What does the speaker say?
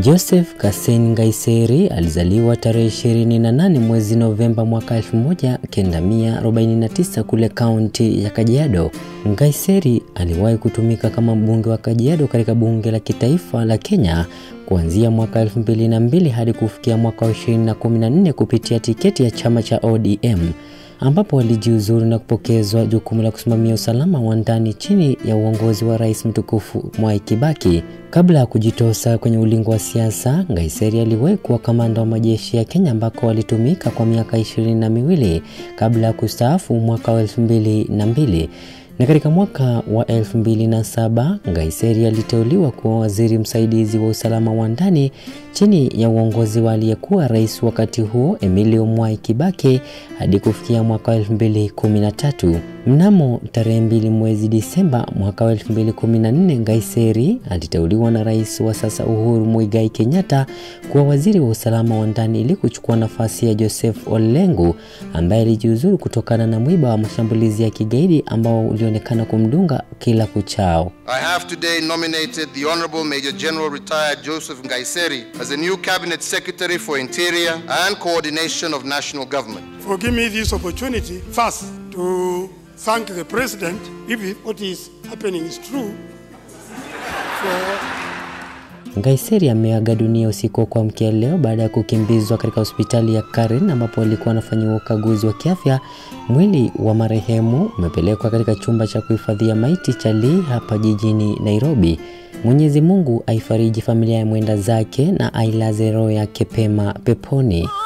Joseph Kasen Ngaiseri alizaliwa tarehe 28 mwezi Novemba mwaka 1949 kule kaunti ya Kajiado. Ngaiseri aliwahi kutumika kama mbunge wa Kajiado katika bunge la kitaifa la Kenya kuanzia mwaka 2002 hadi kufikia mwaka 2014 kupitia tiketi ya chama cha ODM ambapo alijiuzuru na kupokezwa jukumu la kusimamia usalama wa ndani chini ya uongozi wa rais mtukufu Mwai Kibaki. Kabla ya kujitosa kwenye ulingo wa siasa, Ngaiseri aliwahi kuwa kamanda wa majeshi ya Kenya ambako alitumika kwa miaka ishirini na miwili kabla ya kustaafu mwaka wa elfu mbili na mbili na katika mwaka wa 2007 Ngaiseri aliteuliwa kuwa waziri msaidizi wa usalama wa ndani chini ya uongozi wa aliyekuwa rais wakati huo Emilio Mwai Kibaki hadi kufikia mwaka wa 2013. Mnamo tarehe mbili mwezi Disemba mwaka wa 2014, Ngaiseri aliteuliwa na rais wa sasa Uhuru Muigai Kenyatta kuwa waziri wa usalama wa ndani ili kuchukua nafasi ya Joseph Olengu ambaye alijiuzuru kutokana na mwiba wa mashambulizi ya kigaidi ambao ulionekana kumdunga kila kuchao. I have today nominated the Honorable Major General retired Joseph Ngaiseri as the new Cabinet Secretary for Interior and Coordination of National Government. for giving me this opportunity first to thank the president if it- what is happening is true for Ngaiseri ameaga dunia usiku wa kuamkia leo baada ya kukimbizwa katika hospitali ya Karen ambapo alikuwa anafanyiwa ukaguzi wa kiafya. Mwili wa marehemu umepelekwa katika chumba cha kuhifadhia maiti cha Lee hapa jijini Nairobi. Mwenyezi Mungu aifariji familia ya mwenda zake na ailaze roho yake pema peponi.